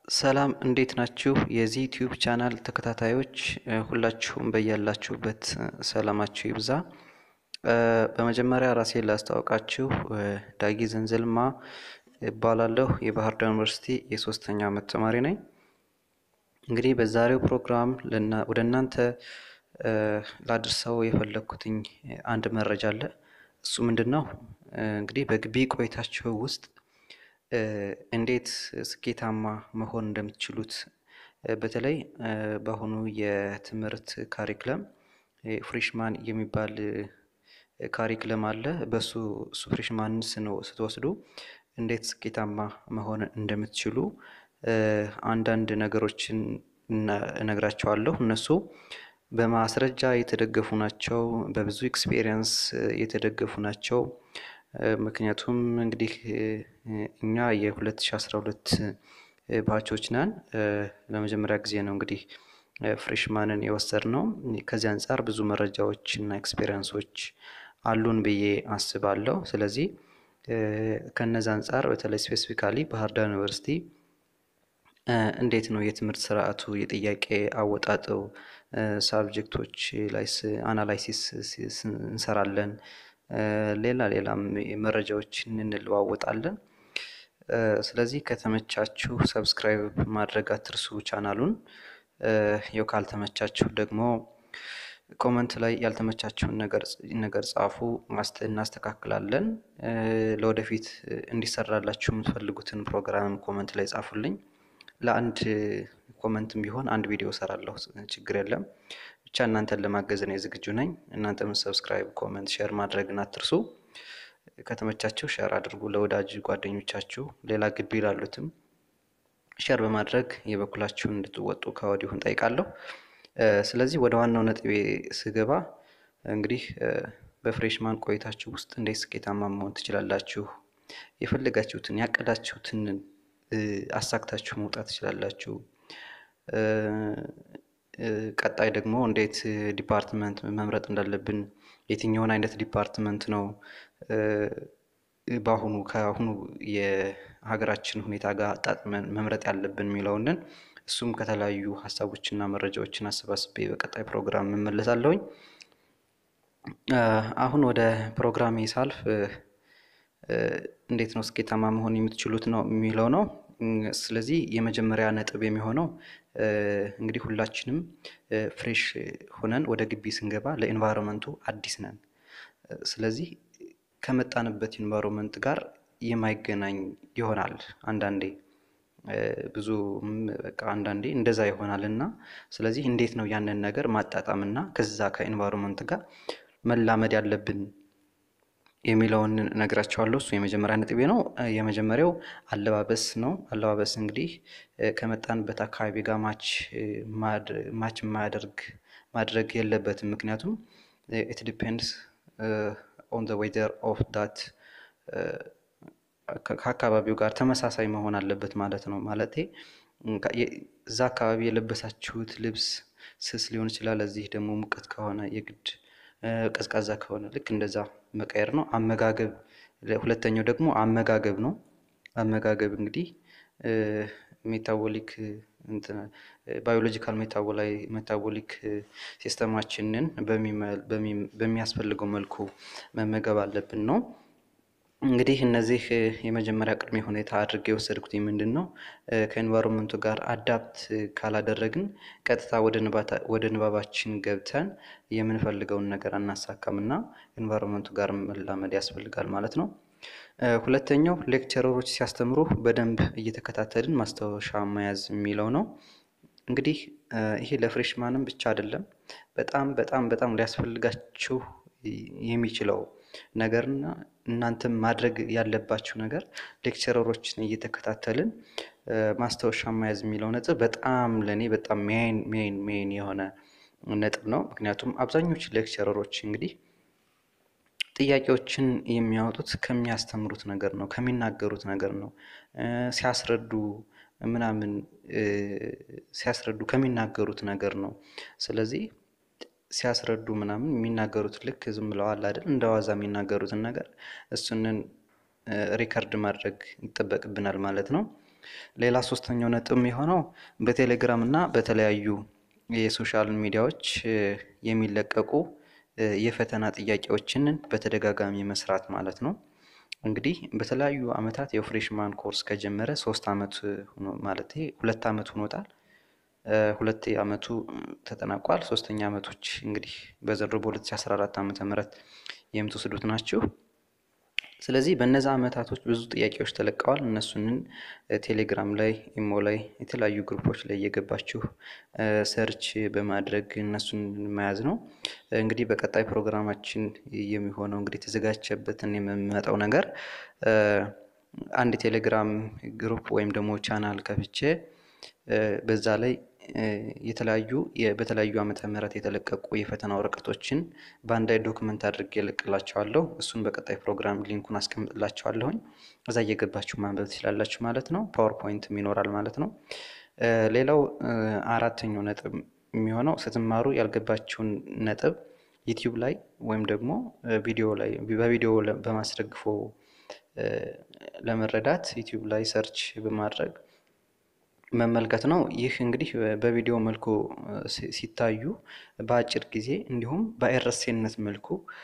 ሰላም እንዴት ናችሁ? የዚህ ዩቲዩብ ቻናል ተከታታዮች ሁላችሁም በያላችሁበት ሰላማችሁ ይብዛ። በመጀመሪያ ራሴን ላስታውቃችሁ፣ ዳጊ ዘንዘልማ እባላለሁ። የባህር ዳር ዩኒቨርሲቲ የሶስተኛ ዓመት ተማሪ ነኝ። እንግዲህ በዛሬው ፕሮግራም ወደ እናንተ ላድርሰው የፈለግኩትኝ አንድ መረጃ አለ። እሱ ምንድን ነው? እንግዲህ በግቢ ቆይታችሁ ውስጥ እንዴት ስኬታማ መሆን እንደምትችሉት በተለይ በአሁኑ የትምህርት ካሪክለም ፍሬሽማን የሚባል ካሪክለም አለ። በሱ እሱ ፍሬሽማን ስትወስዱ እንዴት ስኬታማ መሆን እንደምትችሉ አንዳንድ ነገሮችን እነግራቸዋለሁ። እነሱ በማስረጃ የተደገፉ ናቸው። በብዙ ኤክስፔሪየንስ የተደገፉ ናቸው። ምክንያቱም እንግዲህ እኛ የ2012 ባቾች ነን። ለመጀመሪያ ጊዜ ነው እንግዲህ ፍሬሽማንን የወሰድነው። ከዚህ አንጻር ብዙ መረጃዎች እና ኤክስፔሪየንሶች አሉን ብዬ አስባለሁ። ስለዚህ ከነዚ አንጻር በተለይ ስፔሲፊካሊ ባህር ዳር ዩኒቨርሲቲ እንዴት ነው የትምህርት ስርዓቱ የጥያቄ አወጣጠው ሳብጀክቶች ላይ አናላይሲስ እንሰራለን። ሌላ ሌላም መረጃዎችን እንለዋወጣለን። ስለዚህ ከተመቻችሁ ሰብስክራይብ ማድረግ አትርሱ ቻናሉን። ያው ካልተመቻችሁ ደግሞ ኮመንት ላይ ያልተመቻችሁን ነገር ጻፉ፣ እናስተካክላለን። ለወደፊት እንዲሰራላችሁ የምትፈልጉትን ፕሮግራም ኮመንት ላይ ጻፉልኝ። ለአንድ ኮመንትም ቢሆን አንድ ቪዲዮ እሰራለሁ፣ ችግር የለም። ብቻ እናንተን ለማገዝ እኔ ዝግጁ ነኝ። እናንተም ሰብስክራይብ፣ ኮመንት፣ ሼር ማድረግን አትርሱ። ከተመቻችሁ ሼር አድርጉ ለወዳጅ ጓደኞቻችሁ፣ ሌላ ግቢ ላሉትም ሼር በማድረግ የበኩላችሁን እንድትወጡ ከወዲሁ እንጠይቃለሁ። ስለዚህ ወደ ዋናው ነጥቤ ስገባ እንግዲህ በፍሬሽማን ቆይታችሁ ውስጥ እንዴት ስኬታማ መሆን ትችላላችሁ፣ የፈለጋችሁትን ያቀዳችሁትን አሳክታችሁ መውጣት ትችላላችሁ። ቀጣይ ደግሞ እንዴት ዲፓርትመንት መምረጥ እንዳለብን የትኛውን አይነት ዲፓርትመንት ነው በአሁኑ ከአሁኑ የሀገራችን ሁኔታ ጋር አጣጥመን መምረጥ ያለብን የሚለውንን እሱም ከተለያዩ ሀሳቦችና መረጃዎችን አሰባስቤ በቀጣይ ፕሮግራም እመለሳለሁኝ። አሁን ወደ ፕሮግራሜ ሳልፍ እንዴት ነው ስኬታማ መሆን የምትችሉት ነው የሚለው ነው። ስለዚህ የመጀመሪያ ነጥብ የሚሆነው እንግዲህ ሁላችንም ፍሬሽ ሆነን ወደ ግቢ ስንገባ ለኢንቫይሮንመንቱ አዲስ ነን። ስለዚህ ከመጣንበት ኢንቫይሮንመንት ጋር የማይገናኝ ይሆናል። አንዳንዴ ብዙ በቃ አንዳንዴ እንደዛ ይሆናል እና ስለዚህ እንዴት ነው ያንን ነገር ማጣጣም እና ከዛ ከኢንቫይሮንመንት ጋር መላመድ ያለብን የሚለውን ነግራቸዋለሁ። እሱ የመጀመሪያ ነጥቤ ነው። የመጀመሪያው አለባበስ ነው። አለባበስ እንግዲህ ከመጣንበት አካባቢ ጋር ማች ማች የማያደርግ ማድረግ የለበትም። ምክንያቱም ኢት ዲፔንድስ ኦን ዘ ዌዘር ኦፍ ዳት ከአካባቢው ጋር ተመሳሳይ መሆን አለበት ማለት ነው። ማለቴ እዛ አካባቢ የለበሳችሁት ልብስ ስስ ሊሆን ይችላል። እዚህ ደግሞ ሙቀት ከሆነ የግድ ቀዝቃዛ ከሆነ ልክ እንደዛ መቀየር ነው። አመጋገብ ሁለተኛው ደግሞ አመጋገብ ነው። አመጋገብ እንግዲህ ሜታቦሊክ ባዮሎጂካል ሜታቦሊክ ሲስተማችንን በሚያስፈልገው መልኩ መመገብ አለብን ነው። እንግዲህ እነዚህ የመጀመሪያ ቅድመ ሁኔታ አድርጌ የወሰድኩት ምንድን ነው ከኤንቫይሮንመንቱ ጋር አዳፕት ካላደረግን ቀጥታ ወደ ንባባችን ገብተን የምንፈልገውን ነገር አናሳካም እና ኤንቫይሮንመንቱ ጋር መላመድ ያስፈልጋል ማለት ነው። ሁለተኛው ሌክቸረሮች ሲያስተምሩ በደንብ እየተከታተልን ማስታወሻ መያዝ የሚለው ነው። እንግዲህ ይሄ ለፍሬሽማንም ብቻ አይደለም፣ በጣም በጣም በጣም ሊያስፈልጋችሁ የሚችለው ነገርና እናንተም ማድረግ ያለባችሁ ነገር ሌክቸረሮችን እየተከታተልን ማስታወሻ መያዝ የሚለው ነጥብ በጣም ለእኔ በጣም ሜን ሜን ሜን የሆነ ነጥብ ነው። ምክንያቱም አብዛኞቹ ሌክቸረሮች እንግዲህ ጥያቄዎችን የሚያወጡት ከሚያስተምሩት ነገር ነው፣ ከሚናገሩት ነገር ነው። ሲያስረዱ ምናምን ሲያስረዱ ከሚናገሩት ነገር ነው። ስለዚህ ሲያስረዱ ምናምን የሚናገሩት ልክ ዝም ብለዋል አይደል እንደ ዋዛ የሚናገሩትን ነገር እሱንን ሪከርድ ማድረግ ይጠበቅብናል ማለት ነው። ሌላ ሶስተኛው ነጥብ የሚሆነው በቴሌግራም እና በተለያዩ የሶሻል ሚዲያዎች የሚለቀቁ የፈተና ጥያቄዎችን በተደጋጋሚ መስራት ማለት ነው። እንግዲህ በተለያዩ አመታት የፍሬሽማን ኮርስ ከጀመረ ሶስት አመት ማለት ሁለት አመት ሆኖታል። ሁለት አመቱ ተጠናቋል። ሶስተኛ አመቶች እንግዲህ በዘንድሮ በ2014 ዓመተ ምህረት የምትወስዱት ናችሁ። ስለዚህ በእነዛ አመታቶች ብዙ ጥያቄዎች ተለቀዋል። እነሱንን ቴሌግራም ላይ፣ ኢሞ ላይ፣ የተለያዩ ግሩፖች ላይ እየገባችሁ ሰርች በማድረግ እነሱን መያዝ ነው። እንግዲህ በቀጣይ ፕሮግራማችን የሚሆነው እንግዲህ የተዘጋጀበትን የምመጣው ነገር አንድ ቴሌግራም ግሩፕ ወይም ደግሞ ቻናል ከፍቼ በዛ ላይ የተለያዩ በተለያዩ ዓመተ ምህረት የተለቀቁ የፈተና ወረቀቶችን በአንድ ላይ ዶክመንት አድርጌ እልቅላቸዋለሁ። እሱን በቀጣይ ፕሮግራም ሊንኩን አስቀምጥላቸዋለሁኝ። እዛ እየገባችሁ ማንበብ ትችላላችሁ ማለት ነው። ፓወርፖይንትም ይኖራል ማለት ነው። ሌላው አራተኛው ነጥብ የሚሆነው ስትማሩ ያልገባችሁን ነጥብ ዩቲዩብ ላይ ወይም ደግሞ ቪዲዮ ላይ በቪዲዮ በማስደግፎ ለመረዳት ዩቲዩብ ላይ ሰርች በማድረግ መመልከት ነው። ይህ እንግዲህ በቪዲዮ መልኩ ሲታዩ በአጭር ጊዜ እንዲሁም በአይረሴነት መልኩ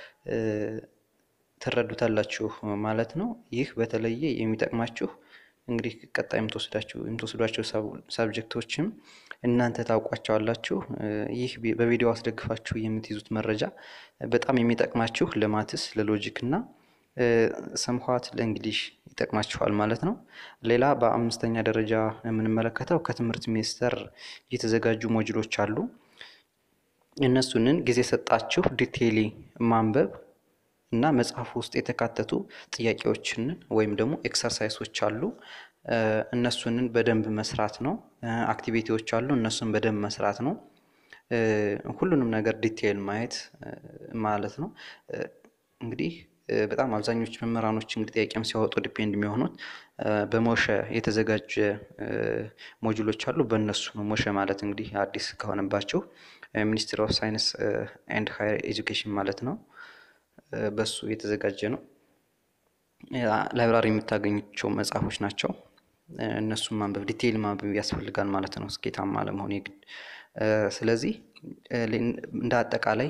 ትረዱታላችሁ ማለት ነው። ይህ በተለየ የሚጠቅማችሁ እንግዲህ ቀጣይ የምትወስዷቸው ሳብጀክቶችም እናንተ ታውቋቸዋላችሁ። ይህ በቪዲዮ አስደግፋችሁ የምትይዙት መረጃ በጣም የሚጠቅማችሁ ለማትስ፣ ለሎጂክ እና ሰምኋት ለእንግሊሽ ይጠቅማችኋል ማለት ነው። ሌላ በአምስተኛ ደረጃ የምንመለከተው ከትምህርት ሚኒስቴር የተዘጋጁ ሞጁሎች አሉ። እነሱንን ጊዜ ሰጣችሁ ዲቴይሊ ማንበብ እና መጽሐፍ ውስጥ የተካተቱ ጥያቄዎችን ወይም ደግሞ ኤክሰርሳይሶች አሉ። እነሱንን በደንብ መስራት ነው። አክቲቪቲዎች አሉ። እነሱን በደንብ መስራት ነው። ሁሉንም ነገር ዲቴይል ማየት ማለት ነው። እንግዲህ በጣም አብዛኞቹ መምህራኖች እንግዲህ ጥያቄም ሲያወጡ ዲፔንድ የሚሆኑት በሞሸ የተዘጋጀ ሞጁሎች አሉ። በእነሱ ነው። ሞሸ ማለት እንግዲህ አዲስ ከሆነባቸው ሚኒስትሪ ኦፍ ሳይንስ ኤንድ ሃየር ኤጁኬሽን ማለት ነው። በሱ የተዘጋጀ ነው። ላይብራሪ የምታገኙቸው መጽሐፎች ናቸው። እነሱን ማንበብ ዲቴይል ማንበብ ያስፈልጋል ማለት ነው ስኬታማ ለመሆን የግድ። ስለዚህ እንደ አጠቃላይ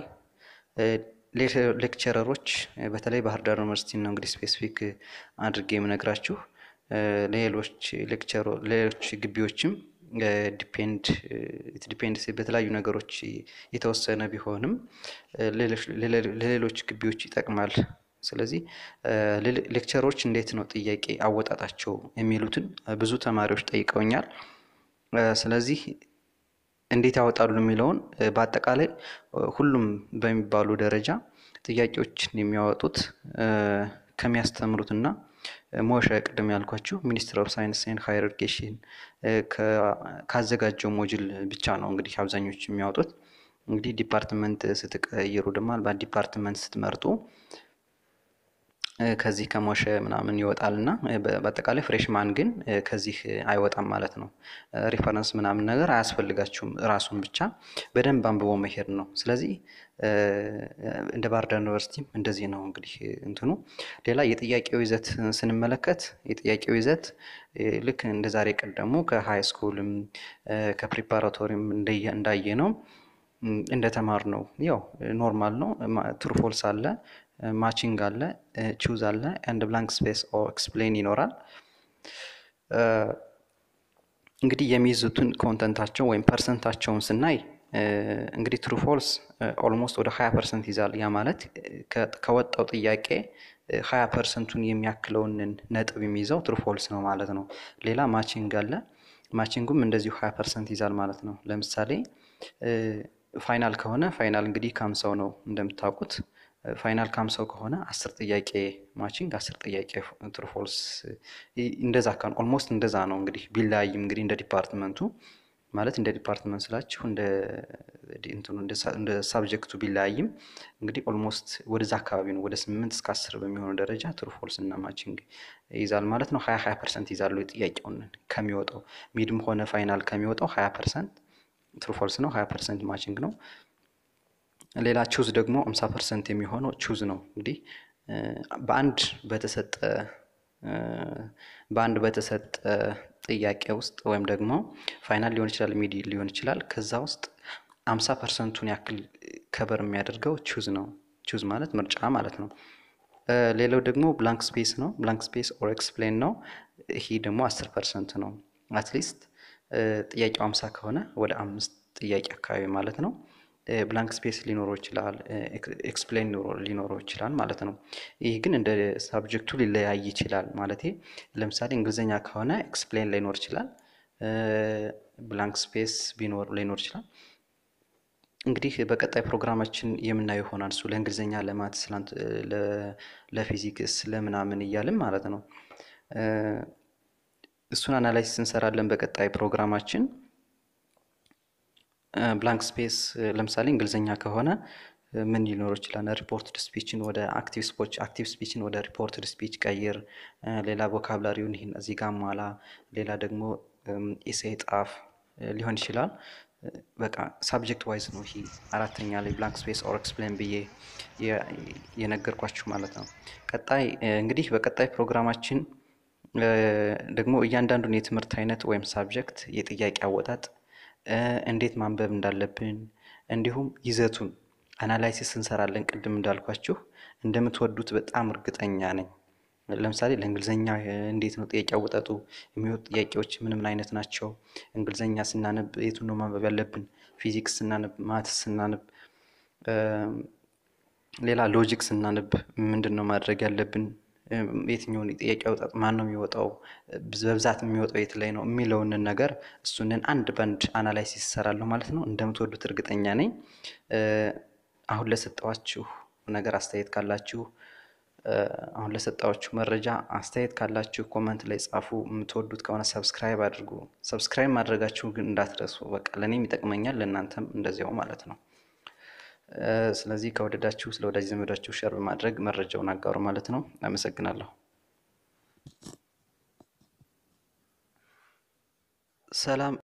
ሌክቸረሮች በተለይ ባህር ዳር ዩኒቨርሲቲ ነው እንግዲህ ስፔሲፊክ አድርጌ የምነግራችሁ ሌሎች ሌክቸሮ ሌሎች ግቢዎችም ዲፔንድ ዲፔንድ በተለያዩ ነገሮች የተወሰነ ቢሆንም ለሌሎች ግቢዎች ይጠቅማል። ስለዚህ ሌክቸሮች እንዴት ነው ጥያቄ አወጣጣቸው የሚሉትን ብዙ ተማሪዎች ጠይቀውኛል። ስለዚህ እንዴት ያወጣሉ የሚለውን በአጠቃላይ ሁሉም በሚባሉ ደረጃ ጥያቄዎችን የሚያወጡት ከሚያስተምሩትና ሞሸ ቅድም ያልኳችሁ ሚኒስትር ኦፍ ሳይንስ ኤንድ ሃየር ኤዱኬሽን ካዘጋጀው ሞጅል ብቻ ነው እንግዲህ አብዛኞቹ የሚያወጡት። እንግዲህ ዲፓርትመንት ስትቀይሩ ደግሞ በዲፓርትመንት ስትመርጡ ከዚህ ከሞሸ ምናምን ይወጣል እና በአጠቃላይ ፍሬሽማን ግን ከዚህ አይወጣም ማለት ነው። ሪፈረንስ ምናምን ነገር አያስፈልጋችሁም። ራሱን ብቻ በደንብ አንብቦ መሄድ ነው። ስለዚህ እንደ ባህር ዳር ዩኒቨርሲቲም እንደዚህ ነው እንግዲህ እንትኑ። ሌላ የጥያቄው ይዘት ስንመለከት የጥያቄው ይዘት ልክ እንደ ዛሬ ቀደሙ ከሃይ ስኩልም ከፕሪፓራቶሪም እንዳየ ነው እንደተማር ነው ያው ኖርማል ነው። ትሩፎልስ አለ ማቺንግ አለ ቹዝ አለ ኤንድ ብላንክ ስፔስ ኦር ኤክስፕሌን ይኖራል። እንግዲህ የሚይዙትን ኮንተንታቸው ወይም ፐርሰንታቸውን ስናይ እንግዲህ ትሩ ፎልስ ኦልሞስት ወደ ሀያ ፐርሰንት ይዛል። ያ ማለት ከወጣው ጥያቄ ሀያ ፐርሰንቱን የሚያክለውን ነጥብ የሚይዘው ትሩ ፎልስ ነው ማለት ነው። ሌላ ማቺንግ አለ። ማቺንጉም እንደዚሁ ሀያ ፐርሰንት ይዛል ማለት ነው። ለምሳሌ ፋይናል ከሆነ ፋይናል እንግዲህ ካምሳው ነው እንደምታውቁት ፋይናል ካምሳው ከሆነ አስር ጥያቄ ማቺንግ አስር ጥያቄ ትሩ ፎልስ እንደዛ ካን ኦልሞስት እንደዛ ነው እንግዲህ ቢለያይም እንግዲህ እንደ ዲፓርትመንቱ ማለት እንደ ዲፓርትመንት ስላችሁ እንደ እንትኑ እንደ ሳብጀክቱ ቢለያይም እንግዲህ ኦልሞስት ወደዛ አካባቢ ነው ወደ ስምንት እስከ አስር በሚሆኑ ደረጃ ትሩ ፎልስ እና ማቺንግ ይይዛል ማለት ነው። ሀያ ሀያ ፐርሰንት ይዛሉ ጥያቄውን ከሚወጣው ሚድም ሆነ ፋይናል ከሚወጣው ሀያ ፐርሰንት ትሩ ፎልስ ነው። ሀያ ፐርሰንት ማቺንግ ነው። ሌላ ቹዝ ደግሞ አምሳ ፐርሰንት የሚሆነው ቹዝ ነው። እንግዲህ በአንድ በተሰጠ በአንድ በተሰጠ ጥያቄ ውስጥ ወይም ደግሞ ፋይናል ሊሆን ይችላል ሚድ ሊሆን ይችላል ከዛ ውስጥ አምሳ ፐርሰንቱን ያክል ከበር የሚያደርገው ቹዝ ነው። ቹዝ ማለት ምርጫ ማለት ነው። ሌላው ደግሞ ብላንክ ስፔስ ነው። ብላንክ ስፔስ ኦር ኤክስፕሌን ነው። ይሄ ደግሞ አስር ፐርሰንት ነው። አትሊስት ጥያቄው አምሳ ከሆነ ወደ አምስት ጥያቄ አካባቢ ማለት ነው ብላንክ ስፔስ ሊኖረው ይችላል፣ ኤክስፕሌን ሊኖረው ይችላል ማለት ነው። ይህ ግን እንደ ሳብጀክቱ ሊለያይ ይችላል ማለት ለምሳሌ እንግሊዝኛ ከሆነ ኤክስፕሌን ላይኖር ይችላል፣ ብላንክ ስፔስ ቢኖር ላይኖር ይችላል። እንግዲህ በቀጣይ ፕሮግራማችን የምናየው ይሆናል። እሱ ለእንግሊዝኛ፣ ለማትስ፣ ለፊዚክስ፣ ለምናምን እያልን ማለት ነው። እሱን አናላይሲስ እንሰራለን በቀጣይ ፕሮግራማችን። ብላንክ ስፔስ ለምሳሌ እንግሊዝኛ ከሆነ ምን ሊኖረው ይችላል? ሪፖርትድ ስፒችን ወደ አክቲቭ ስፖች አክቲቭ ስፒችን ወደ ሪፖርትድ ስፒች ቀይር፣ ሌላ ቮካብላሪውን ይህን እዚህ ጋር ሟላ፣ ሌላ ደግሞ ኢሴይ ጣፍ ሊሆን ይችላል። በቃ ሳብጀክት ዋይዝ ነው ይሄ አራተኛ ላይ ብላንክ ስፔስ ኦር ኤክስፕሌን ብዬ የነገርኳችሁ ማለት ነው። ቀጣይ እንግዲህ በቀጣይ ፕሮግራማችን ደግሞ እያንዳንዱን የትምህርት አይነት ወይም ሳብጀክት የጥያቄ አወጣጥ እንዴት ማንበብ እንዳለብን እንዲሁም ይዘቱን አናላይሲስ እንሰራለን። ቅድም እንዳልኳችሁ እንደምትወዱት በጣም እርግጠኛ ነኝ። ለምሳሌ ለእንግሊዝኛ እንዴት ነው ጥያቄ አወጣጡ? የሚወጡ ጥያቄዎች ምን ምን አይነት ናቸው? እንግሊዝኛ ስናነብ የቱን ነው ማንበብ ያለብን? ፊዚክስ ስናነብ፣ ማትስ ስናነብ፣ ሌላ ሎጂክ ስናነብ ምንድን ነው ማድረግ ያለብን? የትኛውን ጥያቄ አወጣጥ ማን ነው የሚወጣው? በብዛት የሚወጣው የት ላይ ነው የሚለውን ነገር እሱንን አንድ በአንድ አናላይሲስ ይሰራለሁ ማለት ነው። እንደምትወዱት እርግጠኛ ነኝ። አሁን ለሰጠዋችሁ ነገር አስተያየት ካላችሁ አሁን ለሰጣችሁ መረጃ አስተያየት ካላችሁ ኮመንት ላይ ጻፉ። የምትወዱት ከሆነ ሰብስክራይብ አድርጉ። ሰብስክራይብ ማድረጋችሁ ግን እንዳትረሱ። በቃ ለእኔም ይጠቅመኛል፣ ለእናንተም እንደዚያው ማለት ነው። ስለዚህ ከወደዳችሁ ስለ ወዳጅ ዘመዳችሁ ሸር በማድረግ መረጃውን አጋሩ ማለት ነው። አመሰግናለሁ። ሰላም